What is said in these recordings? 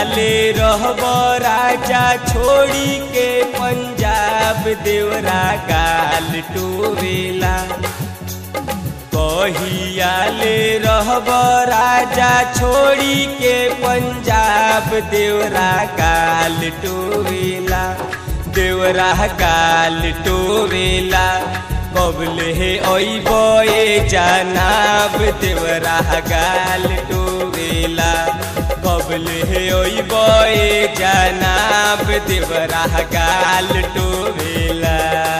ले रहब राजा छोड़ी के पंजाब देवरा गाल टोवेला कहिया ले रहब राजा छोड़ी के पंजाब देवरा गाल टोवेला देवरा गाल टोवेला कबले हे ओइब ए जनाब देवरा गाल टोवेला कबले हे ओइब ए जनाब देवरा गाल टोवेला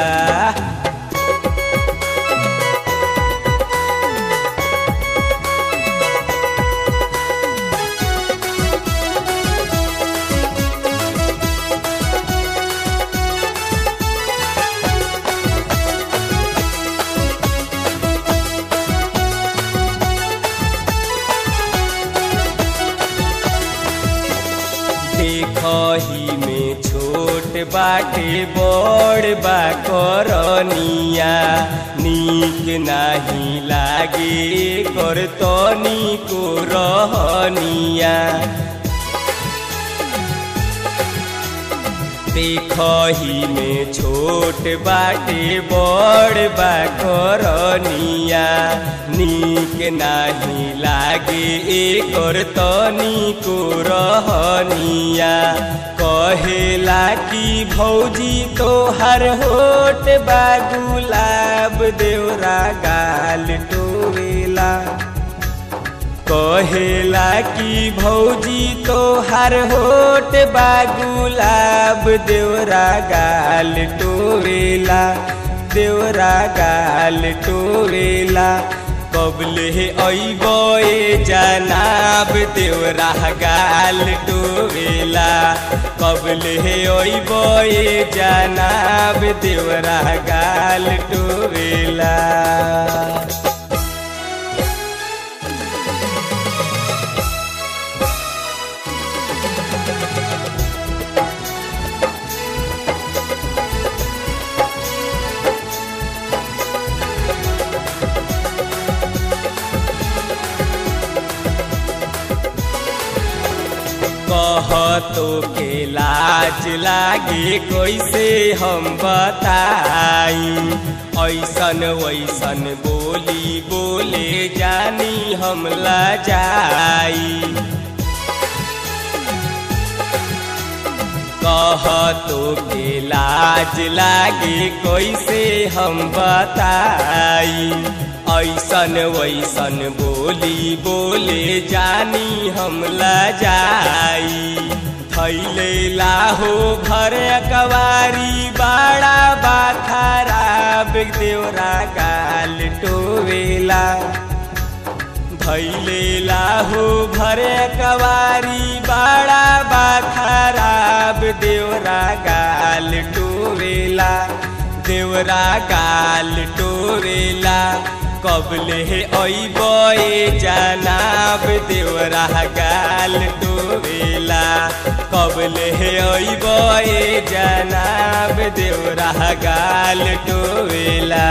देखही में छोट बाटे बड़ बा करनिया नीक नाही लागे कर तनी को रहनिया देखही में छोट बाटे बड़ बा करनिया नीक नाही लागे एकर तनी को रहनिया कहेला कि भौजी तोहर होट बा गुलाब देवरा गाल टोवेला कहेला कि भौजी तोहर होट बा गुलाब देवरा गाल टोवेला देवरा गाल टोवेला कबले अइब ए जनाब देवरा गाल टोवेला कबले अइब ए जनाब देवरा गाल टोवेला कहतो के लाज लागे कैसे हम बताई ऐसन वैसन बोली बोले जानी हम जाई कहतो के लाज लागे कैसे हम बताई ऐसन वैसन बोली बोले जानी हम जाई थैले लाहो घर कवारी बाड़ा बा खराब देवरा गाल टोवेला थैले लाहो घर कवारी बाड़ा बा खराब देवरा गाल टोवेला देवरा गाल टोवेला कबले अइब ए जनाब देवरा गाल टोवेला कबले अइब ए जनाब देवरा गाल टोवेला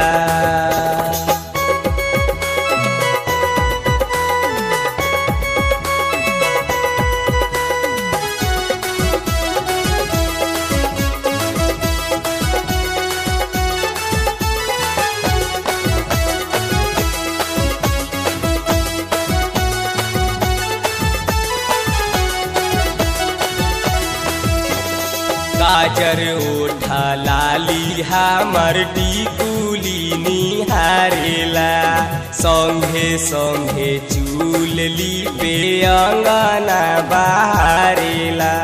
गाजर ओठा लाली हमर टिकुली निहारेला संघे संघे चूल लिपे अंगना बहारेला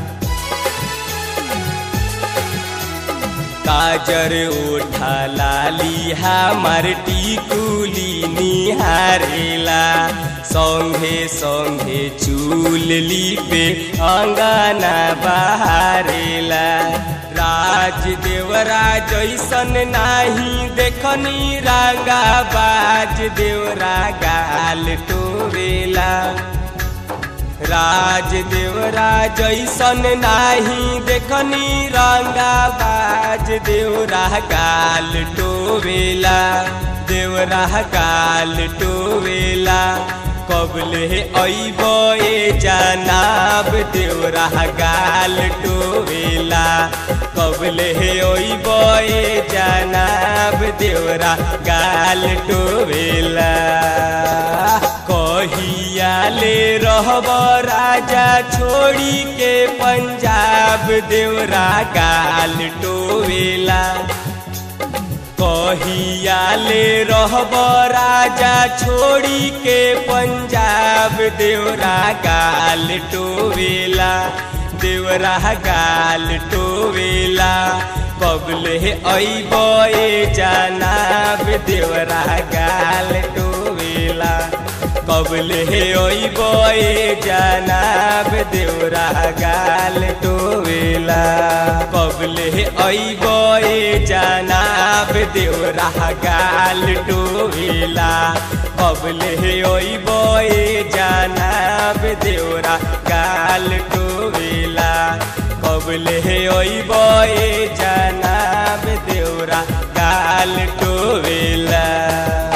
गाजर ओठा लाली हमर टिकुली निहारेला संघे संघे चूल लिपे अंगना बहारेला राज देवरा जैसन नाही देखनी रांगा बाज देवरा गाल टोवेला राज देवरा जैसन नाही देखनी रंगा बाज देवरा गाल टोवेला देवरा गाल टोवेला कबले ऐब ए जनाब देवरा गाल टोवेला कबले ऐब ए जनाब देवरा गाल टोवेला कहिया ले रहब राजा छोड़ी के पंजाब देवरा गाल टोवेला कहिया ले रहब राजा छोड़ी के पंजाब देवरा गाल टोवेला देवरा गाल टोवेला कबले ऐब ए जनाब देवरा गाल टोवेला कबले ऐब ए जनाब देवरा गाल टोवेला कबले ऐब ए जनाब देवरा गाल टोवेला कबले ऐब ए जनाब देवरा गाल टोवेला कबले ऐब ए जनाब देवरा गाल टोवेला